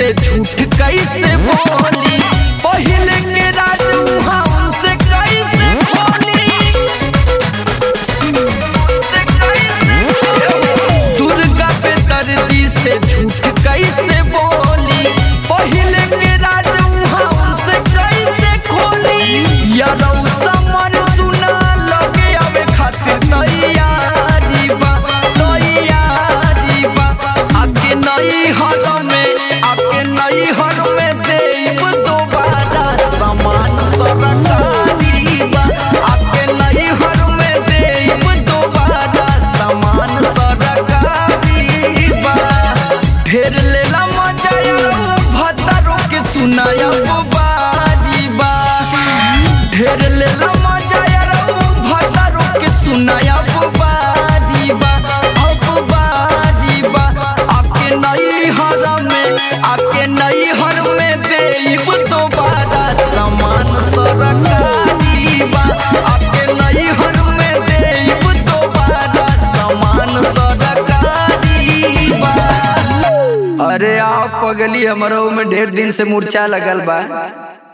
से झूठ कैसे बोली पहले के राज उहाँ उनसे कैसे खोली दुर्गा पे दर्दी से झूठ कैसे बोली पहले के राज उहाँ उनसे कैसे खोली यादव समर सुना लगे आवे खातिर तैयारी बा तैयारी बा आके नई हर में आके नई हर में देव दोबारा समान सरकारी बा आके नई हर में देव दोबारा समान सरकारी बा ढेर लेला मजा भतरो के सुनाया बारी बा ढेर लेला मजा भतरो के सुनाया बारी बा अब बारी बा आके नई हर में आके नई हर में देव दोबारा समान सरकारी बा आके नई हर में देव दोबारा समान सरकारी बा अरे आप पगली हमरो में ढेर दिन से मूर्छा लगल बा